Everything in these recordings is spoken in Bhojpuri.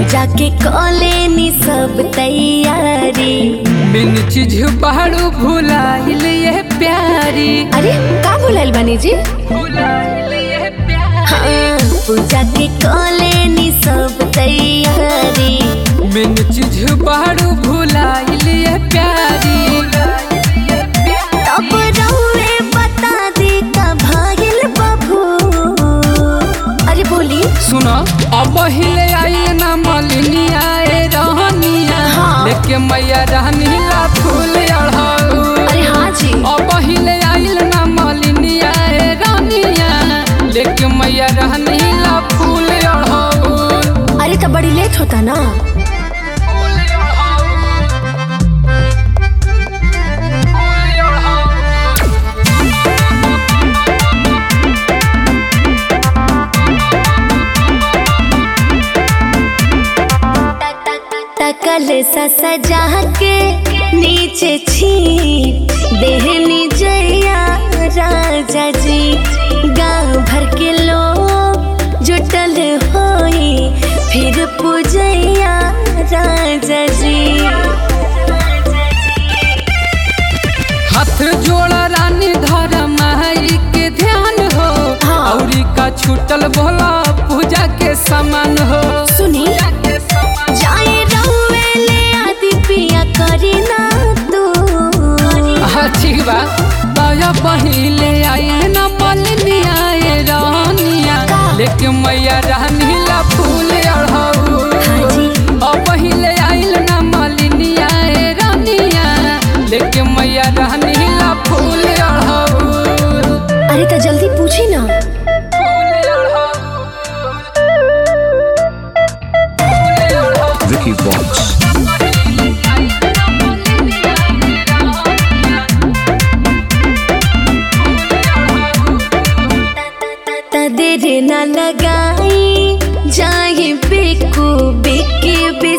पूजा के कॉलेनी सब तैयारी बिन चीज बाड़ू भुलाइल ये प्यारी अरे का बोलाइल बानी जी भुलाइल ये प्यारी हाँ, पूजा के कॉलेनी सब तैयारी बिन चीज बाड़ू भुलाइल ये प्यारी तब रउए बता दी का भागिल बबू अरे बोली सुनो अब हिले आई ना मलिनिया ए रहनिया हाँ। लेके मैया रहनी ला फूल अढ़ाऊ अरे हाँ जी अब हिले आइल ना मलिनिया ए रहनिया लेके मैया रहनी ला फूल अढ़ाऊ अरे तो बड़ी लेट होता ना तकल सा सजा के नीचे छी देहनी जया राजा जी गांव भर के लोग जुटल होई फिर पूजैया राजा जी हाथ जोड़ा रानी धर माई के ध्यान हो हाँ। औरी का छूटल भोला पूजा के समान हो सुनी जाए रउए ले आदि पिया करी ना तू हाँ, ठीक बा दया पहिले आए न मलनी आए रानिया का? लेके मैया रानी ला फूल अढ़ाऊ हाँ जी। अब पहिले आइल न मलनी आए रानिया लेके मैया रानी ला फूल अढ़ाऊ अरे तो जल्दी पूछी ना फूल अढ़ाऊ Vicky Box. त देर न लगाई जाए बेकू बेके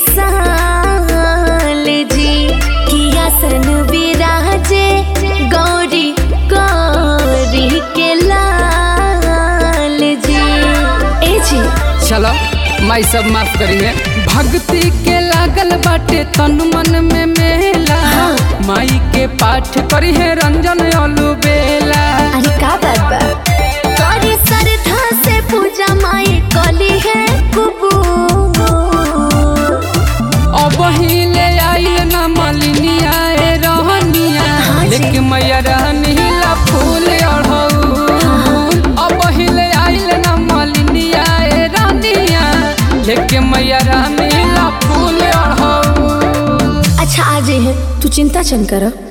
बिसाल जी किया सन विराजे गौरी गौरी के लाल जी ए जी चलो माई सब माफ करिए भक्ति के लागल बाटे तन मन में मेला हाँ। माई के पाठ करी है रंजन अलू बेला अरे का बात बा करी श्रद्धा से पूजा माई कली है कुबू अब हिले आइल न मलिनी आए रहनिया हाँ जी। लेकिन मैया रहनी ला फूल अढ़ऊ अब हिले आइल न मलिनी आए रहनिया लेकिन मैया रहनी ला फूल अढ़ऊ अच्छा आ जाइए तू चिंता चन कर